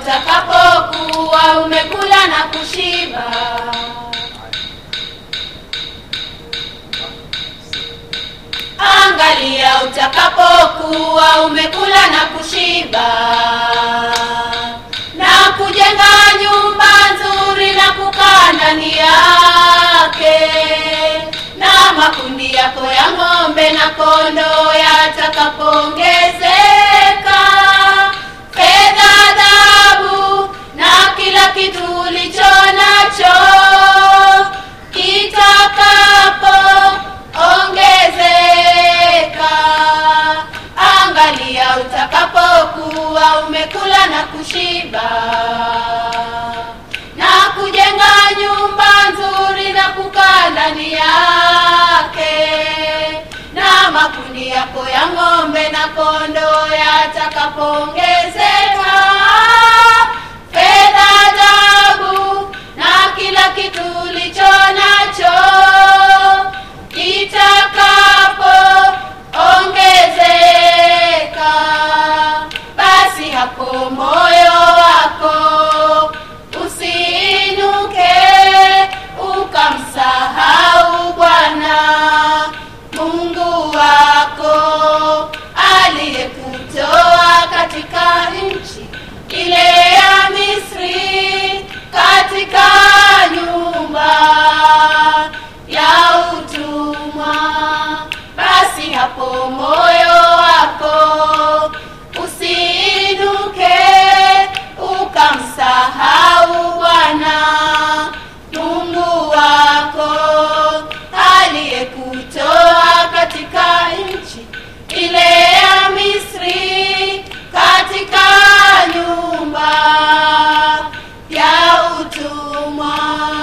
utakapokuwa umekula na kushiba. Angalia utakapokuwa umekula na kushiba na kujenga nyumba nzuri na kukaa ndani yake, na makundi yako ya ng'ombe na kondoo yatakapoongezeka, fedha, dhahabu na kila kitu ulicho nacho kitakapo ongezeka. Angalia utakapokuwa umekula na kushiba na kujenga nyumba nzuri na kukaa ndani yake, na makundi yako ya ng'ombe na kondoo yatakapoongezeka, fedha, dhahabu na kila kitu ulicho nacho kitakapo ongezeka, basi hapo moyo wako usiinuke ukamsahau Bwana Mungu wako aliyekutoa katika nchi ile ya Misri, katika nyumba ya utumwa. Basi hapo moyo wako usiinuke ukamsahau Bwana Mungu wako aliyekutoa katika nchi ile ya Misri, katika nyumba ya utumwa.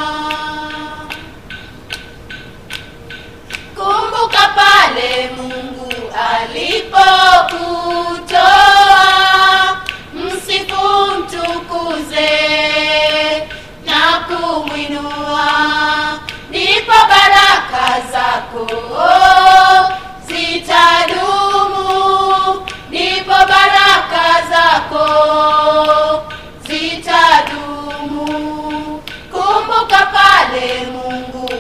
Kumbuka pale Mungu alipokutoa, msifu, mtukuze na kumwinua, ndipo baraka zako zitadumu, ndipo baraka zako zitadumu. Kumbuka pale Mungu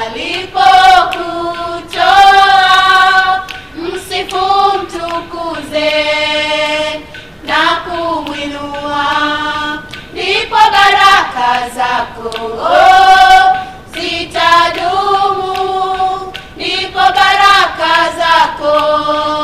alipokutoa, msifu, mtukuze na kumwinua, ndipo baraka zako zitadumu, ndipo baraka zako